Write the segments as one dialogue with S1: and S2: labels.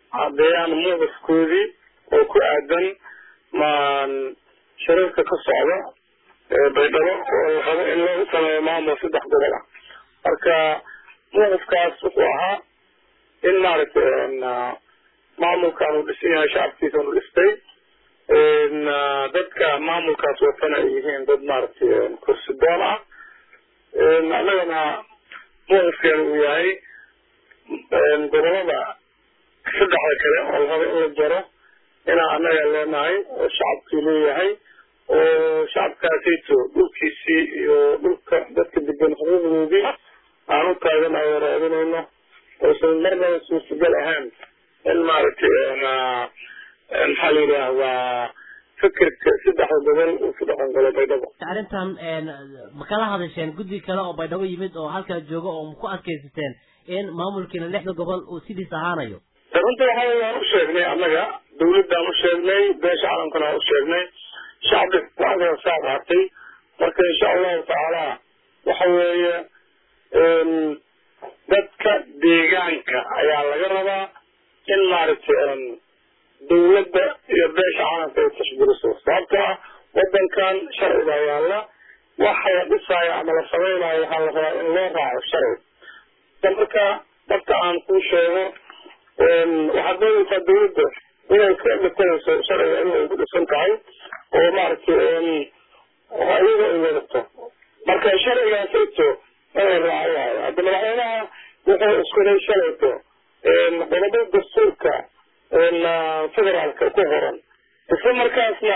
S1: caddeeyaan muuqifkoodii oo ku aadan maan shirarka ka socda baydhabo oo la rabo in loo sameeyo maamul saddex gobol ah marka muuqifkaas wuxuu ahaa in maaragtay maamulkan uu dhisan yahay shacabkiisa uu dhistay dadka maamulkaas watana ay yihiin dad maaragtay kursi doon ah annagana muuqifkeena uu yahay gobolada saddexda kale oo la rabo in la jaro inaan annaga leenahay oo shacabkii leeyahay oo shacabkaasayto dhulkiisii iyo dhulka dadka degan xuquuqdoodii aan u taaganayo raadinayno oosan marnaba suurtagal ahaan in maaragtay maxaa la yidhaahdaa fikirka saddexda gobol uu ku dhaqan galo baydhabo
S2: arrintan ma kala hadasheen guddi kale oo baydhabo yimid oo halkaa jooga oo ku adkaysateen in maamulkiina lixda gobol uu sidiis ahaanayo
S1: runta waxa waan u sheegnay annaga dawladdaan u sheegnay beesha caalamkana waan u sheegnay shacbi go-aankana saa qaatay marka insha allahu tacaala waxa weeye dadka deegaanka ayaa laga rabaa in maaragtay dawladda iyo beesha caalamka ay tashguriso sababtoo ah wadankan sharciga yaalla waxa la dhisaayo ama la samaynayo waxaa la rabaa in loo raaco sharci marka marka aan kuu sheego waxaad doonaysaa dawladda inay ka matanayso sharciga in ay ku dhisan tahay oo maaragtay ayaga ay wadato marka sharcigaasayto inay raaco waayo hadda madaxweynaha wuxuu iskuday shalayto qodobada dastuurka federaalka ku qoran isla markaasna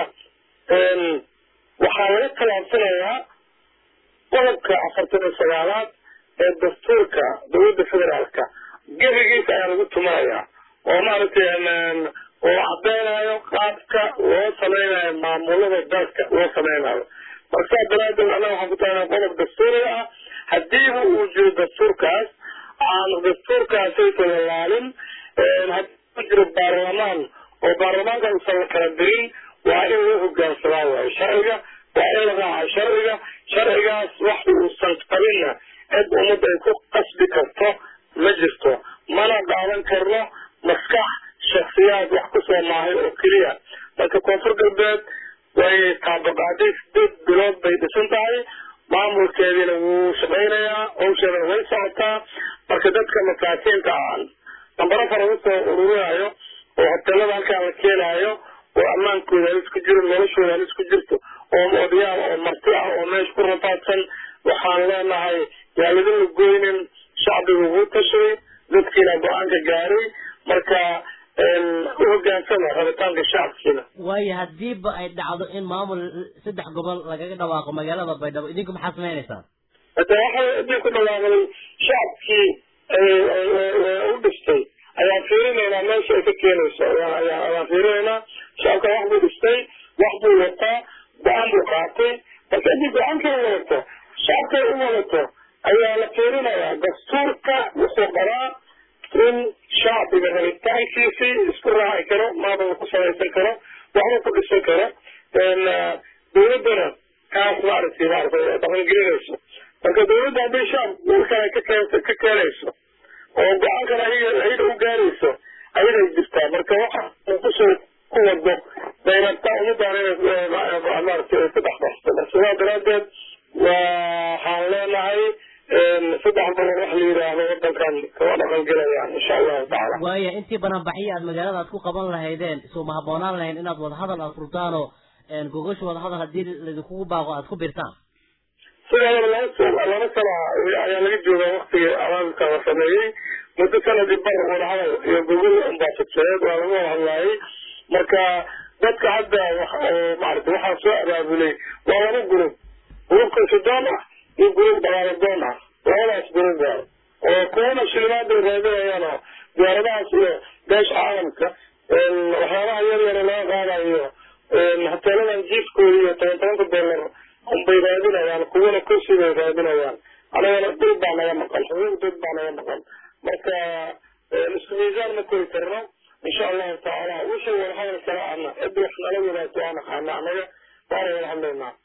S1: waxaa laga khilaafsanayaa qodobka afartan iyo sagaalaad ee dastuurka dawladda federaalka gebigiisa ayaa lagu tumayaa oo maaragtay oo cadeynayo qaabka loo sameynayo maamulada dalka loo sameynayo marka saa daraadeed annaga waxaan ku tagnaa qodob dastuuriga ah hadiiba uu jiro dastuurkaas aan dastuurkaasaysa lalaalin haddii ku jiro baarlamaan oo baarlamaanka usan la kala dirin waa in loo hogaansamaa waayo sharciga waa in la raaca sharciga sharcigaas wax uusan qabinna cid ummadda ay ku qasbi karto ma jirto mana qaadan karno maskax shaksiyaad wax kusoo maahay oo keliya marka koonfur galbeed way taabaqaaday sideed bilood bay dhisan tahay maamulkeediina wuu shaqaynayaa hawsheedana way socotaa marka dadka masaakiinta aan nambaro fara usoo ururinayo oo hoteelada halkaa la keenaayo oo ammaankooda halis ku jiro noloshooda halis ku jirto oo odayaal oo marti ah oo meesha ku rafaadsan waxaan leenahay yaa ladinla goynin shacbiga ugu tashaday dadkiina go-aanka gaaray marka u hogaansama rabitaanka shacabkiina
S2: waayo hadiiba ay dhacdo in maamul saddex gobol lagaga dhawaaqo magaalada baydhabo idinku maxaa samaynaysaan
S1: hada waxa idin ku dhawaaqday shacabkii u dhistay ayaan fiirinaynaa meesha ay ka keenayso ayaan fiirinaynaa shacabka wax buu dhistay wax buu wataa go-aan buu qaatay marka haddii go-aanka u wadato shacabka u wadato ayaa la fiirinayaa dastuurka wuxuu qabaa in shacbiga rabitaankiisii isku raaci karo maamul ku samaysan karo waxba ku dhisan karo dawladdana kaas maaragtay maaragtay dhaqangelinayso marka dawladda hadday shacab dhulkan ka keen ka keenayso oo go-aankan ayaga ayaga u gaarayso ayaday jirtaa marka waxa uu kusoo ku wado bay rabtaa ummadaan inay maaragtay ku dhex baxso marka sidaa daraadeed waxaan leenahay saddex boqol wax la yidhaahdo wadankan kama dhaqan gelayaan insha allahu tacaala
S2: waaya intii bananbaxyo aad magaalada aad ku qaban lahaydeen isuma haboonaan lahayn inaad wadahadal aad furtaan oo gogasha wadahadal hadii laidinkugu baaqo aad ku birtaan
S1: sidaadaba laba laba sana ayaa laga joogaa waktigii abaabka la sameeyey muddo sanadii bar wadahadal iyo gogol unbaa fidsaneed waa lagu wada hadlaayay marka dadka hadda maarata waxaa soo abaabulay waa laba gurub gurubka sudan ah iyo gurub dagaaladoon ah labadaas gurub waayo oo kuwana shilimaada raadinayaan oo diyaaradahaas iyo beesha caalamka waxyaabaha yar yara laga qaadayo hoteeladan jiifkooda iyo toban tobanka dollar unbay raadinayaan kuwana kursi bay raadinayaan anagana dhul baa naga maqan xuquuq dad baa naga maqan marka isku miisaan ma kori karno insha allahu tacaala wixii wada hadal kala ana cid wax nala wadaagto aan aqaana anaga waana wada hadlaynaa